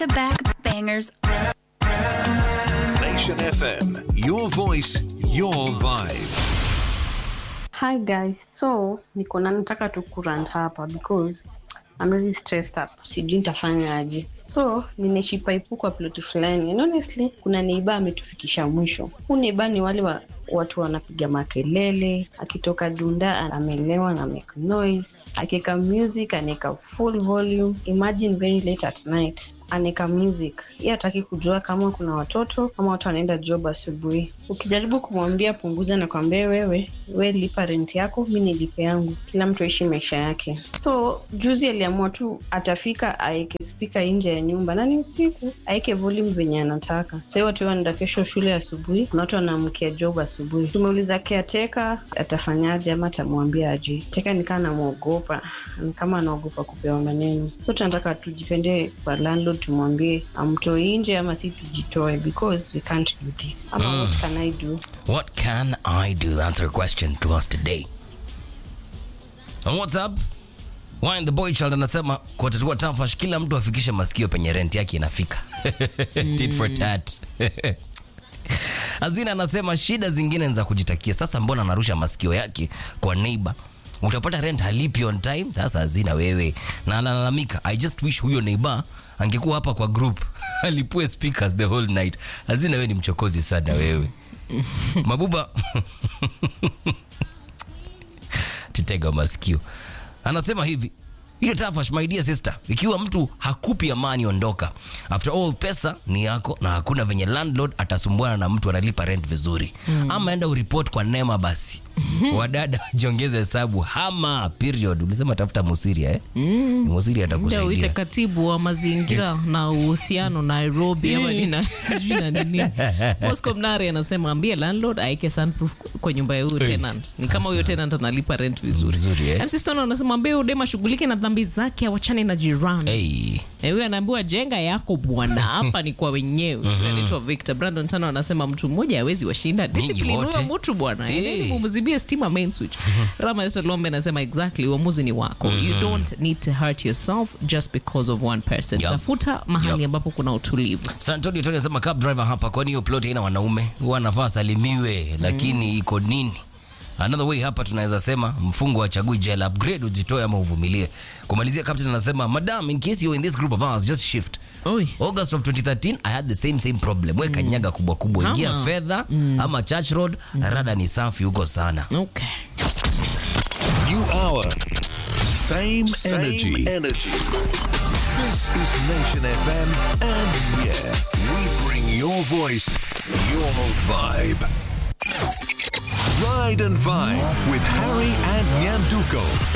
to back bangers. Nation FM. Your voice, your vibe. Hi guys, so niko na nataka tu kurant hapa because I'm really stressed up. Sijui nitafanya aje. So ninaishi paipu kwa ploti fulani and honestly kuna neiba ametufikisha mwisho. Huu neiba ni wale wa, watu wanapiga makelele, akitoka dunda amelewa na make noise, akiweka music anaweka full volume. Imagine very late at night aneka music ye hataki kujua kama kuna watoto ama watu wanaenda job asubuhi ukijaribu kumwambia punguza na kwambia wewe we lipa rent yako mi nilipe yangu kila mtu aishi maisha yake so juzi aliamua tu atafika aeke spika nje ya nyumba na ni usiku aeke volume venye anataka sahii watu wanaenda kesho shule asubuhi na watu wanaamkia job asubuhi tumeuliza keateka atafanyaje ama atamwambia aje teka nikaa namwogopa ni kama anaogopa kupewa maneno so tunataka tujipende kwa landlord tumwambie amtoi nje ama si tujitoe because we can't do this ama what can i do What can I do? That's our question to us today. On WhatsApp, Wine the boy child anasema kwa tatua tafash kila mtu afikishe masikio penye rent yake inafika. Tit for tat. Azina anasema shida zingine ni za kujitakia. Sasa mbona anarusha masikio yake kwa neighbor? Utapata rent halipi on time. Sasa Azina wewe na analalamika, I just wish huyo neighbor angekuwa hapa kwa group alipue speakers the whole night. Azina wewe ni mchokozi sana wewe. Mabuba titega masikio anasema hivi hiyo tafash my dear sister ikiwa mtu hakupi amani ondoka after all pesa ni yako na hakuna venye landlord atasumbuana na mtu analipa rent vizuri mm. ama enda uripot kwa nema basi wadada jiongeze hesabu hama period ulisema tafuta musiria eh? mm. musiria Ndio uite atakusaidia katibu wa mazingira na uhusiano Nairobi ama nina sijui na nini. Moscow Mnare anasema ambie landlord aeke soundproof kwa nyumba ya huyo tenant. Ni kama huyo tenant analipa rent vizuri. Vizuri, eh? MC Stone anasema ambie udema shughulike na dhambi zake awachane na jirani. hey. Eh, huyo anaambiwa jenga yako bwana, hapa ni kwa wenyewe. Anaitwa Victor Brandon Tano anasema mtu mmoja hawezi washinda. Discipline wote. huyo mtu bwana. Eh. Endeni mumzibie stima main switch. Rama Esther Lombe anasema exactly uamuzi ni wako. You don't need to hurt yourself just because of one person. Yup. Tafuta mahali Yup. ambapo kuna utulivu. Santoni Tony anasema cab driver hapa, kwani hiyo plot haina wanaume? Huwa anafaa salimiwe, lakini iko nini? Another way hapa tunaweza sema mfungo achagui jela, upgrade ujitoe ama uvumilie. Kumalizia captain anasema madam, in case you're in this group of ours, just shift. Oi. August of 2013 I had the same same problem. Weka nyaga kubwa kubwa, ingia Ama. fedha ama church road, rada ni safi huko sana. Okay. New hour. Same, Same energy. energy. This is Nation FM, and yeah, we bring your voice, your vibe. Ride and Vibe with Harry and Nyanduko.